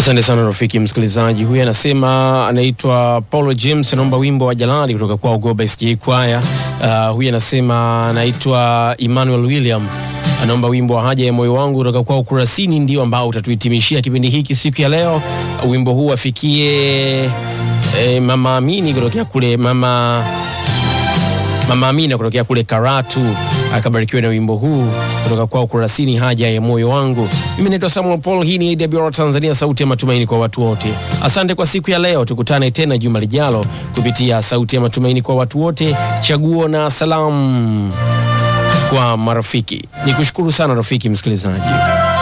Asante sana rafiki msikilizaji. Huyu anasema anaitwa Paulo James, anaomba wimbo wa Jalali kutoka kwa Goba SJ Kwaya. Uh, huyu anasema anaitwa Emmanuel William anaomba wimbo wa haja ya moyo wangu kutoka kwa Ukurasini, ndio ambao utatuhitimishia kipindi hiki siku ya leo. Wimbo huu afikie eh, mama Amini kutokea kule mama Mama Amina kutokea kule Karatu akabarikiwa na wimbo huu kutoka kwao Kurasini, haja ya moyo wangu. Mimi naitwa Samuel Paul, hii ni AWR Tanzania, sauti ya matumaini kwa watu wote. Asante kwa siku ya leo, tukutane tena juma lijalo kupitia sauti ya matumaini kwa watu wote, chaguo na salamu kwa marafiki. Nikushukuru sana rafiki msikilizaji.